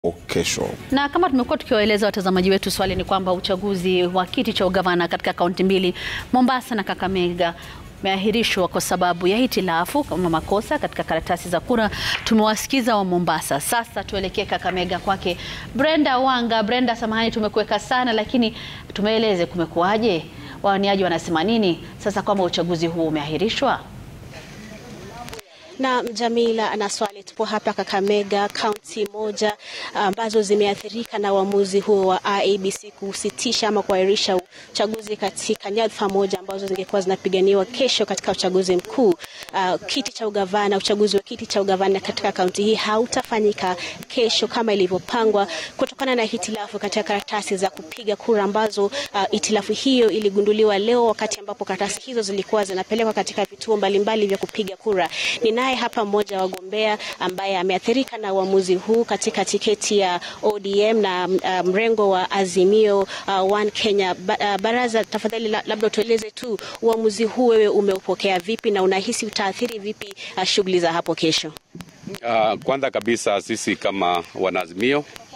kesho. Na kama tumekuwa tukiwaeleza watazamaji wetu, swali ni kwamba uchaguzi wa kiti cha ugavana katika kaunti mbili Mombasa na Kakamega umeahirishwa kwa sababu ya hitilafu kama makosa katika karatasi za kura. Tumewasikiza wa Mombasa, sasa tuelekee Kakamega kwake Brenda Wanga. Brenda, samahani tumekuweka sana, lakini tumeeleze kumekuwaje, wawaniaji wanasema nini sasa kwamba uchaguzi huu umeahirishwa? Na Jamila ana swali. Tupo hapa Kakamega, kaunti moja ambazo zimeathirika na uamuzi huo wa IEBC kusitisha ama kuahirisha uchaguzi katika nyadhifa moja ambazo zingekuwa zinapiganiwa kesho katika uchaguzi mkuu. Uh, kiti cha ugavana, uchaguzi wa kiti cha ugavana katika kaunti hii hautafanyika kesho kama ilivyopangwa kutokana na hitilafu katika karatasi za kupiga kura ambazo uh, hitilafu hiyo iligunduliwa leo wakati ambapo karatasi hizo zilikuwa zinapelekwa katika vituo mbalimbali vya kupiga kura. Ninaye hapa mmoja wa wagombea ambaye ameathirika na uamuzi huu katika tiketi ya ODM na uh, mrengo wa Azimio uh, One Kenya. Ba, uh, baraza, tafadhali labda tueleze tu uamuzi huu wewe umeupokea vipi na unahisi utaathiri vipi uh, shughuli za hapo kesho? Uh, kwanza kabisa sisi kama wanaazimio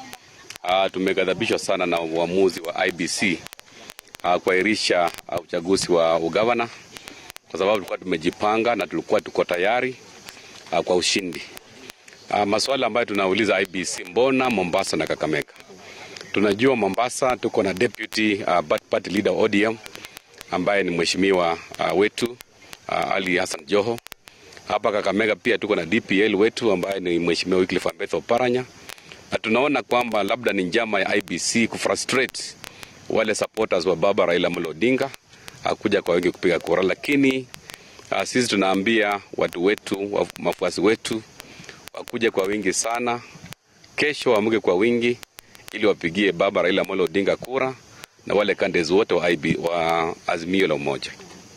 uh, tumeghadhabishwa sana na uamuzi wa IBC uh, kuahirisha uh, uchaguzi wa ugavana kwa sababu tulikuwa tumejipanga na tulikuwa tuko tayari uh, kwa ushindi. Uh, maswala ambayo tunauliza IBC, mbona Mombasa na Kakamega? Tunajua Mombasa tuko na deputy uh, party leader ODM ambaye ni mheshimiwa uh, wetu uh, Ali Hassan Joho. Hapa Kakamega pia tuko na DPL wetu ambaye ni mheshimiwa Wycliffe Ambetho Oparanya, na tunaona kwamba labda ni njama ya IBC kufrustrate wale supporters wa baba Raila Amolo Odinga kuja kwa wengi kupiga kura, lakini uh, sisi tunaambia watu wetu, mafuasi wetu wakuje kwa wingi sana kesho, waamuke kwa wingi ili wapigie baba Raila Amolo Odinga kura na wale candidates wote wa, IB, wa Azimio la Umoja.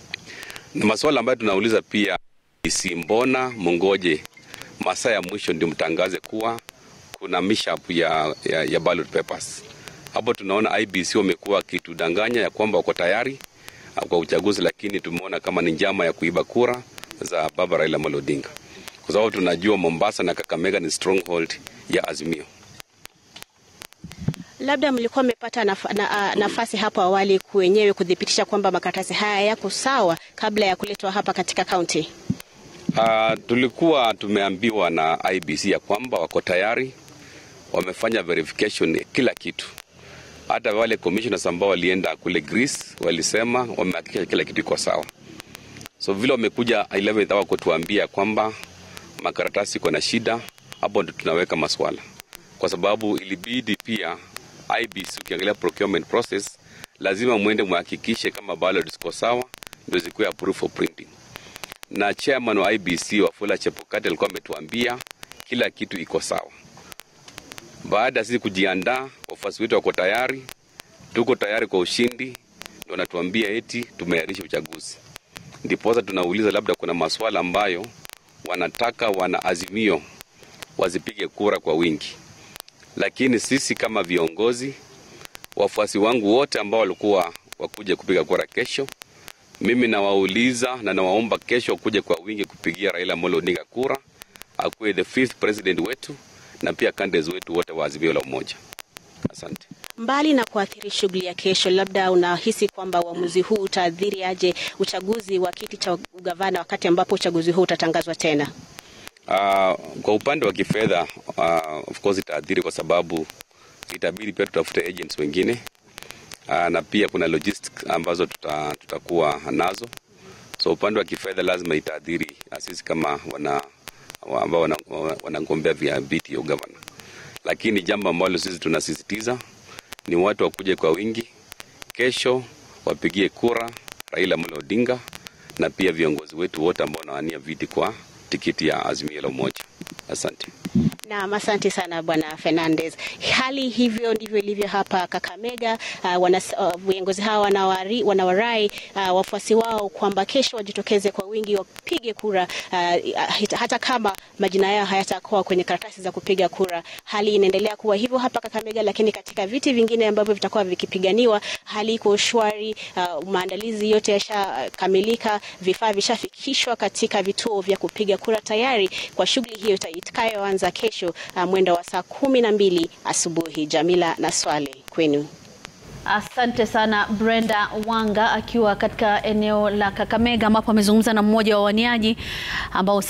Na masuala ambayo tunauliza pia si mbona mungoje masaa ya mwisho ndio mtangaze kuwa kuna mishap ya, ya, ya ballot papers. Hapo tunaona IBC wamekuwa wakitudanganya ya kwamba wako tayari kwa uchaguzi, lakini tumeona kama ni njama ya kuiba kura za baba Raila Amolo Odinga, kwa sababu tunajua Mombasa na Kakamega ni stronghold ya Azimio. Labda mlikuwa mmepata naf na, nafasi hapo awali wenyewe kudhibitisha kwamba makaratasi haya yako sawa kabla ya kuletwa hapa katika kaunti? Uh, tulikuwa tumeambiwa na IBC ya kwamba wako tayari, wamefanya verification kila kitu hata wale commissioners ambao walienda kule Greece walisema wamehakikisha kila kitu iko sawa. So vile wamekuja 11th hour kutuambia kwamba makaratasi iko na shida, hapo ndo tunaweka maswala, kwa sababu ilibidi pia IBC, ukiangalia procurement process, lazima mwende muhakikishe kama ballot ziko sawa ndio zikuwe approved for printing. Na chairman wa IBC Wafula Chebukati alikuwa ametuambia kila kitu iko sawa. Baada ya sisi kujiandaa, wafuasi wetu wako tayari, tuko tayari kwa ushindi, ndio wanatuambia eti tumeahirisha uchaguzi. Ndipo sasa tunauliza labda kuna maswala ambayo wanataka wana Azimio wazipige kura kwa wingi, lakini sisi kama viongozi, wafuasi wangu wote ambao walikuwa wakuja kupiga kura kesho, mimi nawauliza na nawaomba kesho wakuje kwa wingi kupigia Raila Amolo Odinga kura, akuwe the fifth president wetu na pia candidates wetu wote wa Azimio la Umoja. Asante. Mbali na kuathiri shughuli ya kesho, labda unahisi kwamba uamuzi huu utaathiri aje uchaguzi wa kiti cha ugavana wakati ambapo uchaguzi huu utatangazwa tena? Uh, kwa upande wa kifedha uh, of course itaathiri kwa sababu itabidi pia tutafute agents wengine uh, na pia kuna logistics ambazo tuta, tutakuwa nazo, so upande wa kifedha lazima itaathiri sisi kama wana ambao wanagombea vya viti ya ugavana, lakini jambo ambalo sisi tunasisitiza ni watu wakuje kwa wingi kesho, wapigie kura Raila Amolo Odinga na pia viongozi wetu wote ambao wanawania viti kwa tikiti ya Azimio la Umoja. Asante. Naam, asante sana Bwana Fernandez. Hali hivyo ndivyo ilivyo hapa Kakamega. Viongozi uh, uh, hawa wanawari, wanawarai uh, wafuasi wao kwamba kesho wajitokeze kwa wingi wapige kura uh, hata kama majina yao hayatakuwa kwenye karatasi za kupiga kura. Hali inaendelea kuwa hivyo hapa Kakamega, lakini katika viti vingine ambavyo vitakuwa vikipiganiwa hali iko shwari. Uh, maandalizi yote yashakamilika, vifaa vishafikishwa katika vituo vya kupiga kura tayari kwa shughuli hii hiyo itakayoanza kesho uh, mwendo wa saa kumi na mbili asubuhi. Jamila na Swale kwenu. Asante sana Brenda Wanga akiwa katika eneo la Kakamega ambapo amezungumza na mmoja wa waniaji ambao